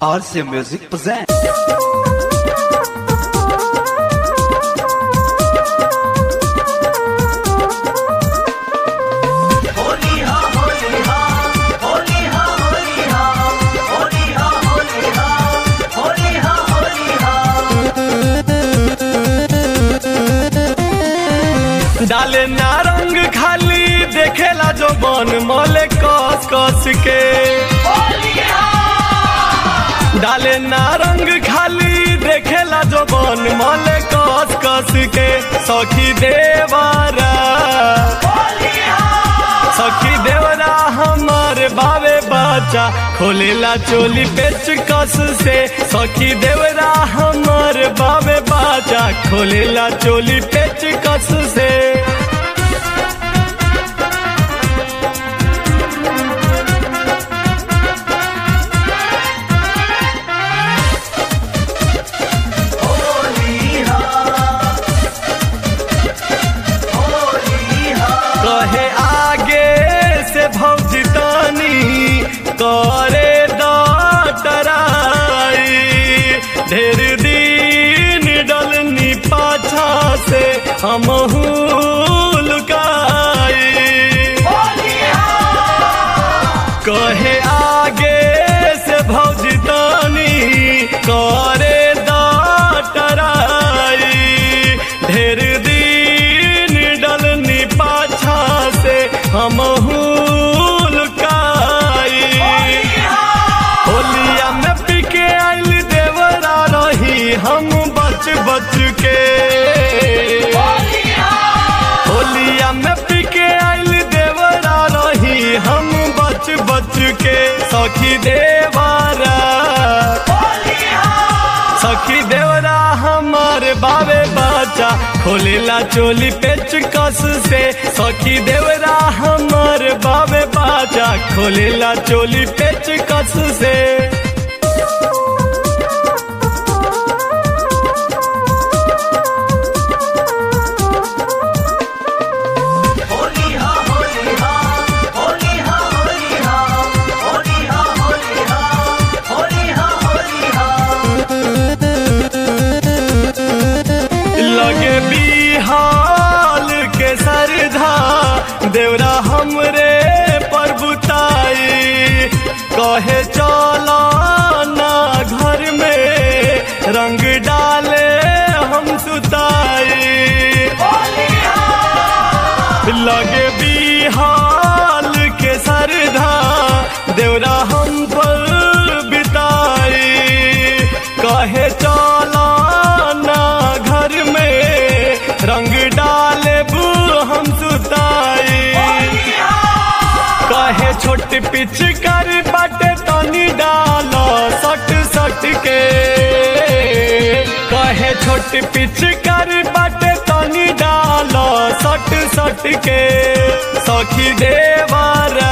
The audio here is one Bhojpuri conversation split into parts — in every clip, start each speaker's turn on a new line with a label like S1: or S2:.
S1: RC Music presents.
S2: डाले नारंग खाली देखेला जो बन मले कस कस के डाले नारंग खाली देखेला जो बन मले कस कस के सखी देवरा सखी देवरा हमार बावे बच्चा खोलेला चोली पेच कस से सखी देवरा हमार बावे बच्चा खोलेला चोली पेच कस से कहे आगे से भौजी तानी करे डटराई ढेर दिन डलनी पाछा से हमहू लुकाई कहे आगे से भौजी तानी करे डटराई ढेर दिन डलनी पाछा से हमहू लुकाई होलिया में पिके आइल देवरा रही हम बच बच के होलिया में पिके आइल देवरा रही हम बच बच के सखी देवरा सखी देवरा हमारे बावे बच्चा खोलेला चोली पेच कस से सखी देवरा हमारे बावे बच्चा खोलेला चोली पेच कस से लगे बिहाल के सरधा देवरा हमरे पर बुताई कहे चला ना घर में रंग डाले हम सुताई लगे बिहाल के सरधा देवरा हम पर बिताई कहे चला ना घर में रंग डाले बू हम सुताई कहे छोट पिच कर बाटे तनी डालो सट सट के कहे छोट पिच कर बाटे तनी डालो सट सट के सखी देवरा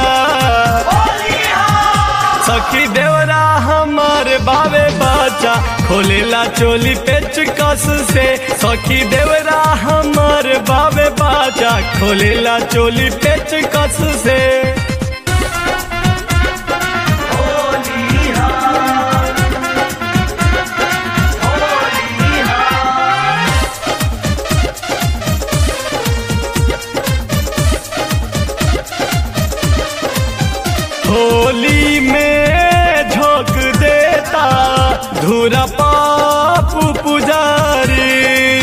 S2: सखी देवरा हमार बावे बच्चा खोलेला चोली पेच कस से सखी देवरा हमार बावे बच्चा खोलेला चोली पेच कस से होली में झोंक देता धूरा पापू पुजारी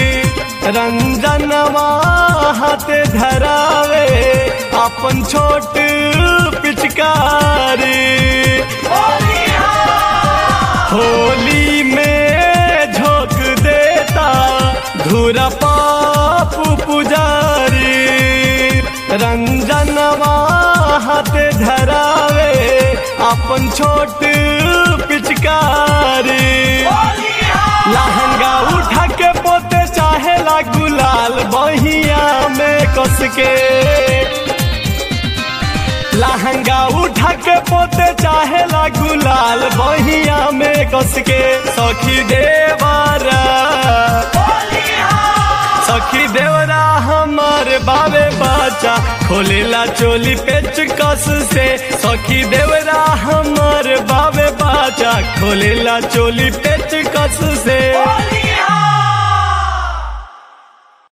S2: रंजनवा हाथ धरावे अपन छोट पिचकारी होली में झोंक देता धूरा पापू पुजारी रंजनवा हाथ धरावे अपन छोट पिचकारी लहंगा उठा के पोते चाहेला गुलाल बहिया में कस के लहंगा उठा के पोते चाहेला गुलाल बहिया में कस के सखी देवरा सखी देवरा हमार हमार बावे बाचा खोलेला चोली पेचकस से सखी देवरा हमार बावे बाचा खोलेला चोली पेचकस से